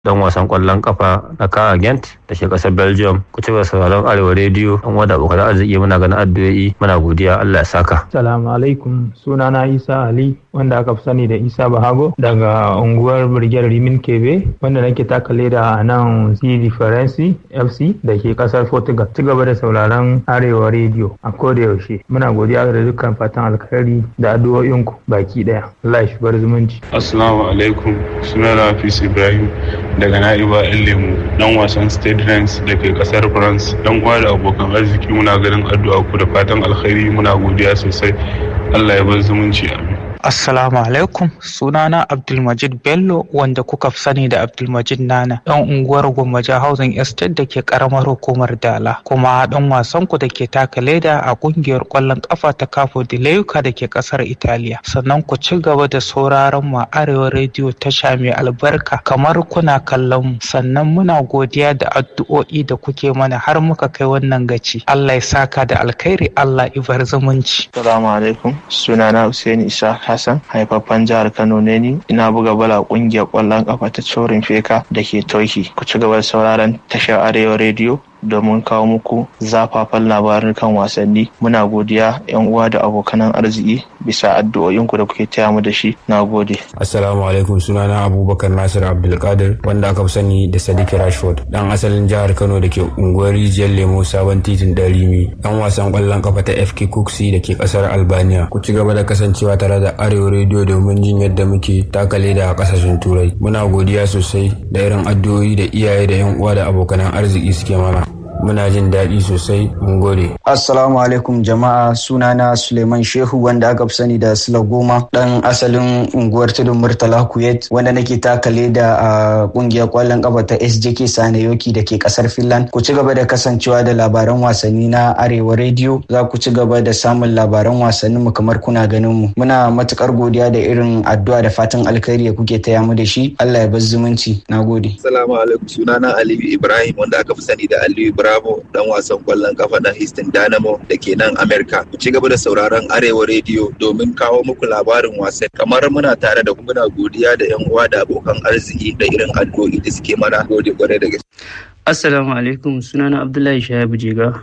dan wasan kwallon kafa na Kara Gent da ke kasar Belgium ku ci sauraron Arewa Radio an wada abokan arziki muna ganin addu'o'i muna godiya Allah ya saka Assalamu alaikum sunana Isa Ali wanda aka fi sani da Isa Bahago daga unguwar Birgiyar Rimin Kebe wanda nake taka leda a nan CD Faransi FC da ke kasar Portugal ci gaba da sauraron Arewa Radio a koda yaushe muna godiya da dukkan fatan alkhairi da addu'o'inku baki daya Allah ya shigar zumunci Assalamu alaikum sunana Hafiz Ibrahim daga na'iba yan lemu dan wasan state ranks da ke kasar france dan uwa da abokan arziki muna ganin addu'a ku da fatan alkhairi muna godiya sosai allah ya bar zumunci amin Assalamu alaikum sunana Abdulmajid Bello wanda kuka fi sani da Abdulmajid Nana ɗan unguwar Gwammaja Housing Estate da ke karamar hukumar Dala kuma ɗan wasan ku da ke taka leda a ƙungiyar ƙwallon ƙafa ta Capo di Leuca da ke ƙasar Italiya sannan ku ci gaba da sauraron mu Arewa Radio tasha mai albarka kamar kuna kallon mu sannan muna godiya da addu'o'i da kuke mana har muka kai wannan gaci Allah ya saka da alkhairi Allah ibar zumunci Assalamu alaikum sunana Hussein Isa Hassan haifaffen jihar Kano ne ni ina buga bala kungiyar kwallon kafa ta Chorin Feka da ke Toki ku ci gaba da sauraron tashar Arewa Radio domin kawo muku zafafan labarin kan wasanni muna godiya yan uwa da abokanan arziki bisa addu'o'inku da kuke taya mu da shi na gode assalamu alaikum sunana abubakar nasir abdulkadir wanda aka fi sani da sadiq rashford dan asalin jihar kano da ke unguwar rijiyar lemo sabon titin darimi dan wasan kwallon kafa ta fk kuksi da ke kasar albania ku ci gaba da kasancewa tare da arewa rediyo domin jin yadda muke takale da kasashen turai muna godiya sosai da irin addu'o'i da iyaye da yan uwa da abokanan arziki suke mana muna jin daɗi sosai mun gode. Assalamu alaikum jama'a sunana Suleiman Shehu wanda aka fi sani da Sula Goma ɗan asalin unguwar tudun Murtala Kuwait wanda nake takale da a ƙungiyar ƙwallon ƙafa ta SJK Sanayoki da ke ƙasar Finland. Ku ci gaba da kasancewa da labaran wasanni na Arewa Radio za ku ci gaba da samun labaran wasannin mu kamar kuna ganin mu. Muna matukar godiya da irin addu'a da fatan alkhairi da kuke taya mu da shi. Allah ya bar zumunci. Nagode. Assalamu alaikum sunana Aliyu Ibrahim wanda aka fi sani da Aliyu Ibrahim Bravo dan wasan kwallon kafa na Houston Dynamo da ke nan Amerika. Ku ci gaba da sauraron Arewa Radio domin kawo muku labarin wasan. Kamar muna tare da muna godiya da yan uwa da abokan arziki da irin addu'o'i da suke mana gode kwarai da gaske. Assalamu alaikum sunana Abdullahi Shahabu Jiga.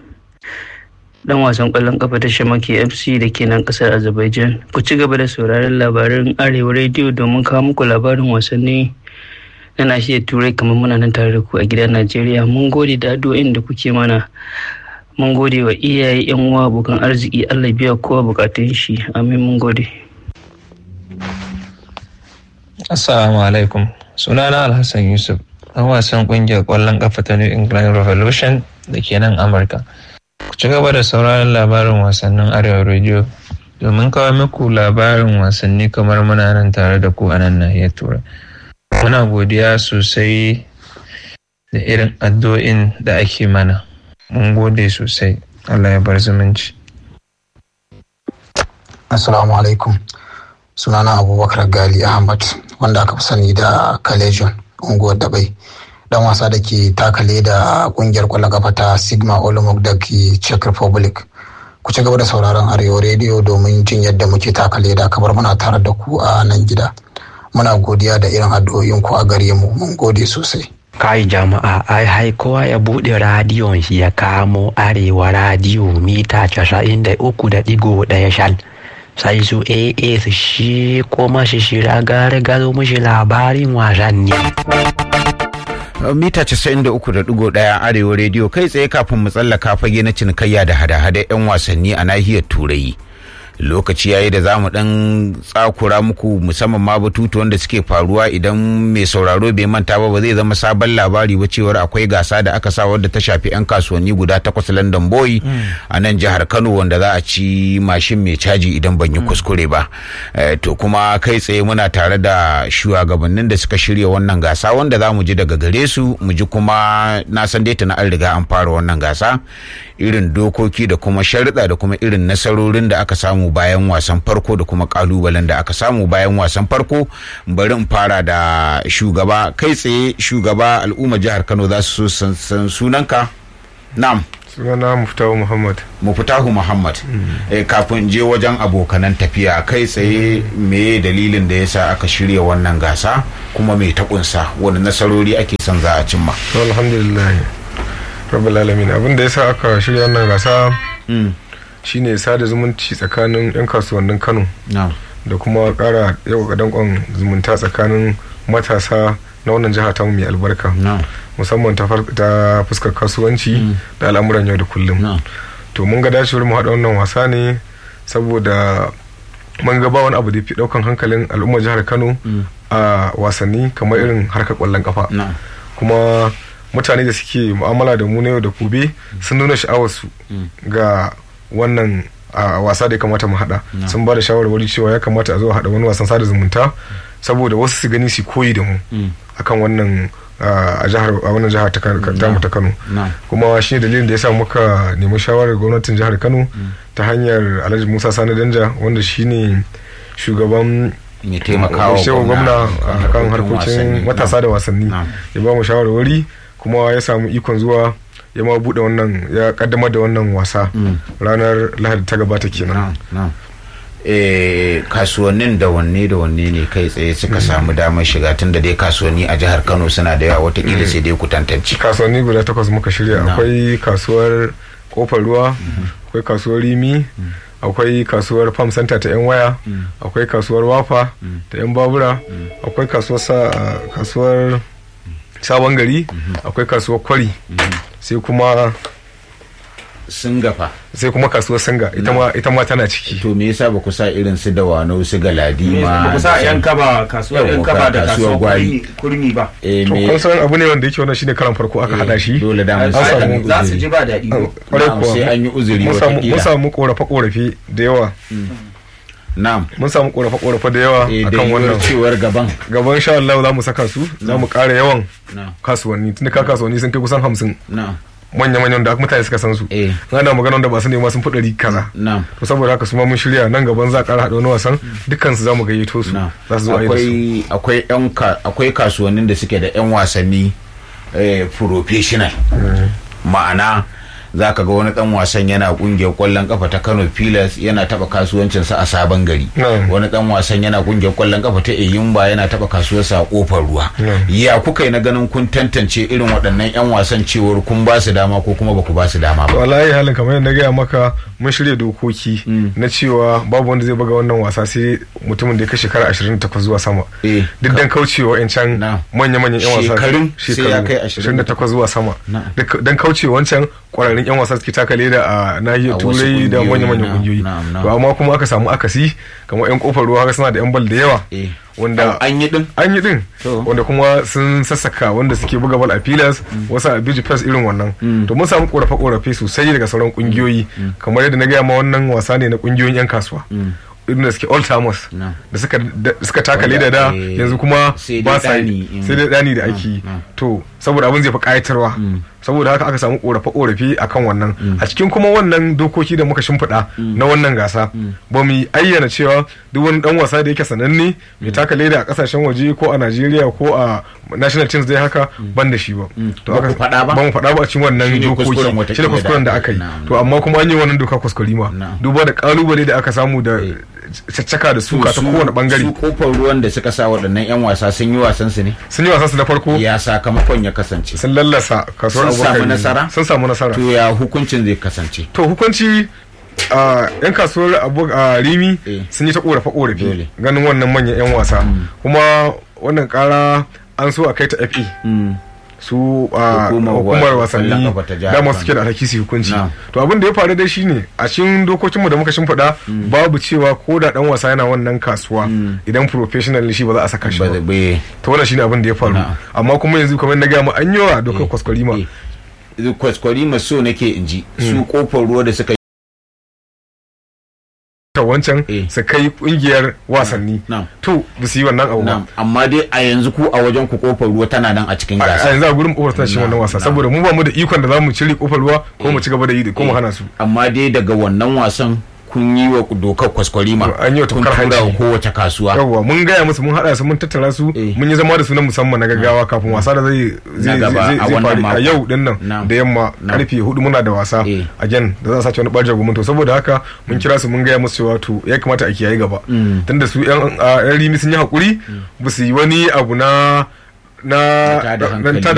Dan wasan kwallon kafa ta Shamaki FC da ke nan kasar Azerbaijan. Ku ci gaba da sauraron labarin Arewa Radio domin kawo muku labarin wasanni na nashiyar turai kamar muna nan tare da ku a gidan najeriya mun gode da addu'o'in da kuke mana mun gode wa iyaye yan uwa abokan arziki allah biya kowa bukatun shi amin mun gode assalamu alaikum sunana alhassan yusuf dan wasan kungiyar kwallon kafa ta new england revolution da ke nan amurka ku ci gaba da sauraron labarin wasannin arewa radio domin kawo muku labarin wasanni kamar muna nan tare da ku a nan nahiyar turai muna godiya sosai da irin addu'o'in da ake mana mun gode sosai allah ya bar zumunci assalamu alaikum sunana abubakar gali ahmad wanda aka fi sani da kalejon unguwar dabai dan wasa da ke takale da kungiyar kwallon kafa ta sigma olomouc da ke czech republic ku ci gaba da sauraron arewa rediyo domin jin yadda muke takale da kamar muna tare da ku a nan gida muna godiya da irin addu'o'in ku a gare mu mun gode sosai kai jama'a ai hai kowa ya bude radiyon shi ya kamo arewa radiyo mita casa'in da uku da digo daya shal sai su aa su shi kuma shi shira gare gado mushi labarin wasanni mita 93.1 arewa rediyo kai tsaye kafin mu tsallaka fage na cinikayya da hada-hada 'yan wasanni a nahiyar turai lokaci yayi da zamu dan tsakura muku musamman ma batutu wanda suke faruwa idan mai sauraro bai manta ba ba zai zama sabon labari ba cewar akwai gasa da aka sa wadda ta shafi yan kasuwanni guda takwas London Boy a nan jihar Kano wanda za a ci mashin mai caji idan ban yi kuskure ba to kuma kai tsaye muna tare da shugabannin da suka shirya wannan gasa wanda za mu ji daga gare su mu ji kuma na san dai na an riga an fara wannan gasa irin dokoki da kuma sharuɗa da kuma irin nasarorin da aka samu bayan wasan farko da kuma kalubalen da aka samu bayan wasan farko bari in fara da shugaba kai tsaye shugaba al'umma jihar kano za su san sunanka nam sunana muftahu muhammad muftahu muhammad eh, kafin je wajen abokanan tafiya kai tsaye me dalilin da yasa aka shirya wannan gasa kuma me ta kunsa wani nasarori ake son za a cimma to alhamdulillah rabbil alamin abin da yasa aka shirya wannan gasa shine sada zumunci tsakanin yan kasuwannin kano da kuma kara yau dankon zumunta tsakanin matasa na wannan jiha ta mai albarka musamman ta fuskar kasuwanci da al'amuran yau da kullum to mun ga dacewar mu haɗa wannan wasa ne saboda mun ga ba wani abu da fi ɗaukan hankalin al'ummar jihar kano a wasanni kamar irin harkar ƙwallon kafa kuma mutane da suke mu'amala da mu na yau da gobe sun nuna sha'awarsu ga wannan a wasa da ya kamata mu hada sun ba da shawarwari cewa ya kamata a zo a hada wani wasan sada zumunta saboda wasu su gani su koyi da mu akan wannan a jihar a wannan jihar ta mu ta Kano kuma shi ne dalilin da yasa muka nemi shawarar gwamnatin jihar Kano ta hanyar Alhaji Musa Sani Danja wanda shine shugaban mai taimakawa gwamna a kan harkokin matasa da wasanni ya ba mu shawarwari kuma ya samu ikon zuwa ya ma bude wannan ya kaddamar da wannan wasa ranar lahadi ta gabata kenan kasuwannin da wanne da wanne ne kai tsaye suka samu damar shiga tun da dai kasuwanni a jihar kano suna da yawa watakila sai dai ku tantance kasuwanni guda takwas muka shirya akwai kasuwar kofar ruwa akwai kasuwar rimi akwai kasuwar farm center ta yan waya akwai kasuwar wafa ta yan babura akwai kasuwar sabon gari akwai kasuwar kwari sai kuma singafa sai kuma kasuwar singa ita ma tana ciki to me yasa ba ku sa irin su da wano su galadi ma ba ku sa yan kaba kasuwar yan kaba da kasuwar gwari kurmi ba to kun san abu ne wanda yake wannan shine karan farko aka hada shi dole da mun samu za su ji ba daɗi sai an yi uzuri mun samu korafe korafe da yawa Na'am. Mun samu korafe korafe da yawa akan wannan cewar gaban. Gaban insha Allah za mu saka su, za mu ƙara yawan kasuwanni, tunda ka kasuwanni sun kai kusan hamsin. manya manyan da mutane suka san su ana magana da ba su nema sun fi ɗari kaza to saboda haka su ma mun shirya nan gaban za a ƙara haɗa wani wasan dukkan su za mu gayyato su za su zo a yi akwai akwai kasuwannin da suke da yan wasanni professional ma'ana za ka ga wani dan wasan yana kungiyar kwallon kafa ta kano pilas yana taba kasuwancinsa a sabon gari wani dan wasan yana kungiyar kwallon kafa ta eyimba yana taba kasuwarsa a kofar ruwa ya kuka yi na ganin kun tantance irin waɗannan yan wasan cewar kun ba su dama ko kuma ba ku ba su dama ba wallahi halin kamar yadda gaya maka mun shirya dokoki na cewa babu wanda zai buga wannan wasa sai mutumin da ya kai shekara 28 zuwa sama duk dan kaucewa wancan manya-manyan yan wasa shekaru 28 zuwa sama dan kaucewa wancan kwararrun yan wasa suke taka leda a nahiyar turai da manya-manyan kungiyoyi to amma kuma aka samu akasi kamar yan kofar ruwa suna da yan bal da yawa wanda an yi din an yi din wanda kuma sun sassaka wanda suke buga bal a filas wasu a biji press irin wannan to mun samu korafe korafe sosai daga sauran kungiyoyi kamar yadda na gaya ma wannan wasa ne na kungiyoyin yan kasuwa irin da suke all timers da suka taka leda da yanzu kuma ba sa yi sai dai dani da ake yi to saboda abin zai fi kayatarwa saboda haka aka samu korafe korafe akan wannan a cikin kuma wannan dokoki da muka shimfiɗa na wannan gasa ba mu ayyana cewa duk wani dan wasa da yake sananne mai taka leda a kasashen waje ko a Najeriya ko a national teams dai haka ban da shi ba to aka faɗa ba ba mu faɗa ba a cikin wannan dokoki shi da kuskuren da aka yi to amma kuma an yi wannan doka kuskure ma duba da kalubale da aka samu da caccaka da suka ta kowane bangare su kofar ruwan da suka sa waɗannan yan wasa sun yi wasan su ne sun yi wasan su na farko ya sakamakon ya kasance sun lallasa kasuwar sun samu nasara sun samu nasara to ya hukuncin zai kasance to hukunci yan kasuwar abu a rimi sun yi ta korafe korafe ganin wannan manyan yan wasa kuma wannan kara an so a kai ta fe su a hukumar wasanni dama suke da alhaki su hukunci to abin da ya faru dai shine a cikin dokokinmu da muka shimfiɗa babu cewa ko da dan wasa yana wannan kasuwa idan professional shi ba za a saka shi ba to wannan shine abin da ya faru amma kuma yanzu kamar na gaya mu an yi wa dokar kwaskwarima kwaskwarima so nake in ji su kofar ruwa da suka ta wancan su kai kungiyar wasanni to ba su yi wannan abu ba amma dai a yanzu ku a wajen ku kofar ruwa tana nan a cikin gasa a yanzu a gurin kofar tana cikin wannan wasa saboda mu ba mu da ikon da zamu cire kofar ruwa ko mu ci gaba da yi ko mu hana su amma dai daga wannan wasan kun yi wa dokar kwaskwarima an yi wa kun tafkar tura wa hanci kowace kasuwa yawwa mun gaya musu mun haɗa su mun tattara su mun yi zama da su na musamman na gaggawa kafin wasa da zai zai gaba zai a zai wannan faru a mako. yau din nan da yamma karfe hudu muna da wasa a jan da zan sace wani ɓarjar gumin to saboda haka mun kira su mun gaya musu cewa to ya kamata a kiyaye gaba Mm. tunda su yan a, yan rimi sun yi hakuri ba su yi wani abu na na tada na hankali. tada